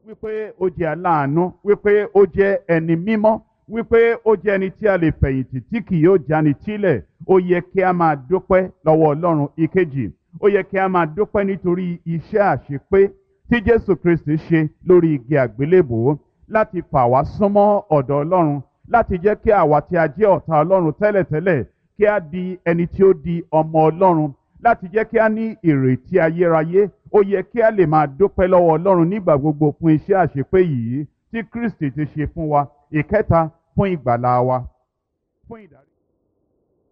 wípé ó jẹ́ aláàánú wípé ó jẹ́ ẹni mímọ́ wípé ó jẹ́ ẹni tí a lè fẹ̀yìntì tí kì yóò jáni tílẹ̀ ó yẹ kí a máa dúpẹ́ lọ́wọ́ ọlọ́run ìkejì ó yẹ kí a máa dúpẹ́ nítorí iṣẹ́ àṣepé tí jésù kristi ṣe lórí igi àgbélébòó láti fà wá súnmọ́ ọ̀dọ̀ ọlọ́run láti jẹ́ kí àwa tí a jẹ́ ọ̀tá ọlọ́run tẹ́lẹ̀tẹ́lẹ̀ kí a di ẹni tí ó di ọmọ ọlọ́run láti jẹ́ kí a ní ìrètí ayérayé ó yẹ kí a lè máa dúpẹ́ lọ́wọ́ ọlọ́run nígbà gbogbo fún iṣẹ́ àṣepé yìí tí kristi ti ṣe fún wa ìkẹta fún ìgbàlá wa fún ìdarí.